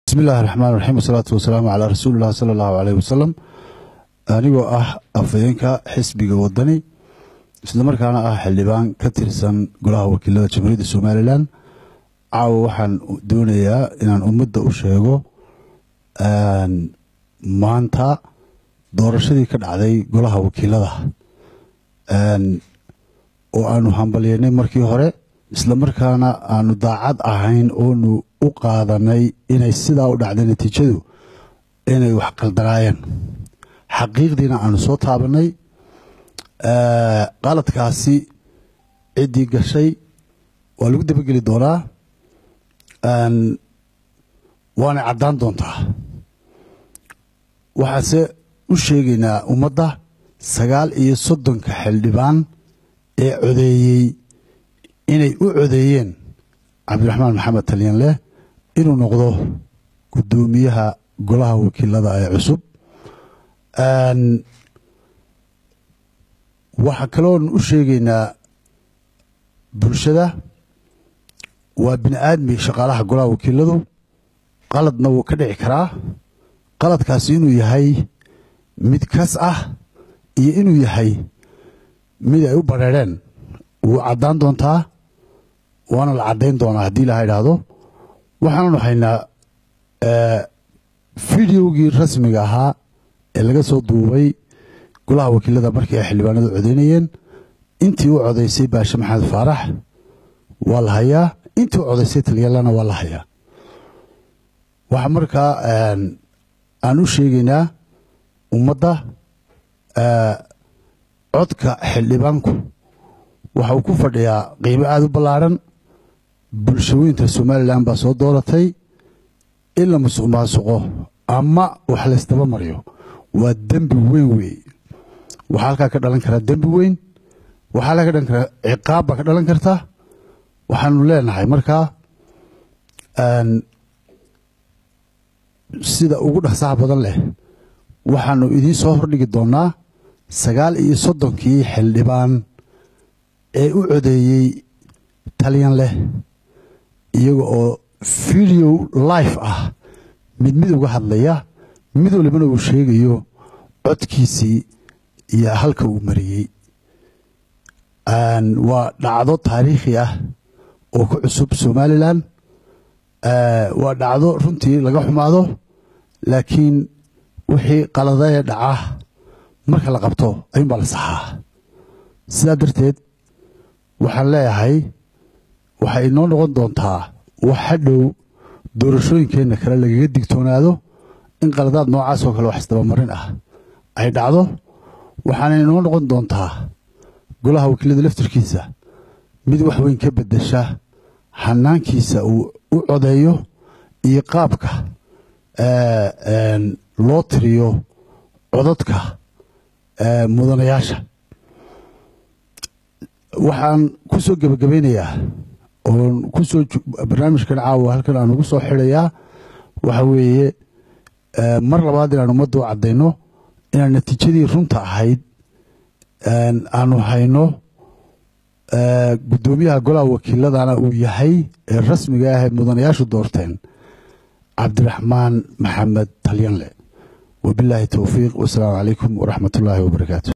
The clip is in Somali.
bismi illaahi raxmaan raxiim wasalaatu wasalaamu calaa rasuulillahi sala allahu caleyh wasalam anigoo ah afhayeenka xisbiga wadani islamarkaana ah xildhibaan ka tirsan golaha wakiilada jamhuuriyadda somalilan caawa waxaan doonayaa inaan ummadda u sheego maanta doorashadii ka dhacday golaha wakiilada oo aanu hambalyeynay markii hore islamarkaana aanu daacad ahayn oonu u qaadanay inay sidaa u dhacday natiijadu inay wax qaldanaayeen xaqiiqdiina aanu soo taabanay qaladkaasi ciddii gashay waa lagu dabageli doonaa waanay caddaan doontaa waxaase u sheegaynaa ummadda sagaal iyo soddonka xildhibaan ee codeeyey inay u codeeyeen cabdiraxmaan maxamed talyanleh inuu noqdo guddoomiyaha golaha wakiilada ee cusub waxaa kaloon u sheegaynaa bulshada waa bini aadmi shaqaalaha golaha wakiiladu qaladna wuu ka dhici karaa qaladkaasi inuu yahay mid kas ah iyo inuu yahay mid ay u bareereen wuu caddaan doontaa waana la caddayn doonaa haddii ilaha idhaahdo waxaananu haynaa fideogii rasmiga ahaa ee laga soo duubay golaha wakiilada markii ay xildhibaanadu codeynayeen intii u codaysay baashe maxamed faarax waa la hayaa intii u codaysay talyalana waa la hayaa waxaa markaa aan u sheegaynaa ummadda codka xildhibaanku waxa uu ku fadhiyaa qiimo aada u ballaarhan bulshooyinta somalilan baa soo dooratay in la musuq maasuqo ama wax laysdaba mariyo waa dembi weyn weey waxaa halkaa ka dhalan karaa dembi weyn waxaa halkaa ka dhalan karaa ciqaab baa ka dhalan karta waxaanu leenahay markaa sida ugu dhaqsaha badan leh waxaanu idiin soo hordhigi doonaa sagaal iyo soddonkii xildhibaan ee u codeeyey talyan leh iyaga oo video life ah mid mid uga hadlaya mid walibana uu sheegayo codkiisii iyo halka uu mariyey waa dhacdo taariikhi ah oo ku cusub somalilan waa dhacdo runtii laga xumaado laakiin wixii qaladee dhaca marka la qabto ayuunbaa la saxaa sidaa darteed waxaan leeyahay waxay inoo noqon doontaa wax hadhow doorashooyinkeenna kale lagaga digtoonaado in qaladaad noocaas oo kale wax isdabamarin ah ay dhacdo waxaana inoo noqon doontaa golaha wakiilada laftirkiisa mid wax weyn ka beddesha xanaankiisa uu u codeeyo iyo qaabka loo tiriyo codadka mudanayaasha waxaan ku soo gebagabaynayaa oon kusoo barnaamijkan caawa halkan aan ugu soo xidhayaa waxa weeye mar labaad inaan ummadda u caddayno inaan natiijadii runta ahayd aanu hayno guddoomiyaha golaha wakiiladana uu yahay ee rasmiga ah ee mudanayaashu doorteen cabdiraxmaan maxamed talyanle wabilaahi towfiiq wasalaamu calaykum waraxmat ullaahi wabarakaatu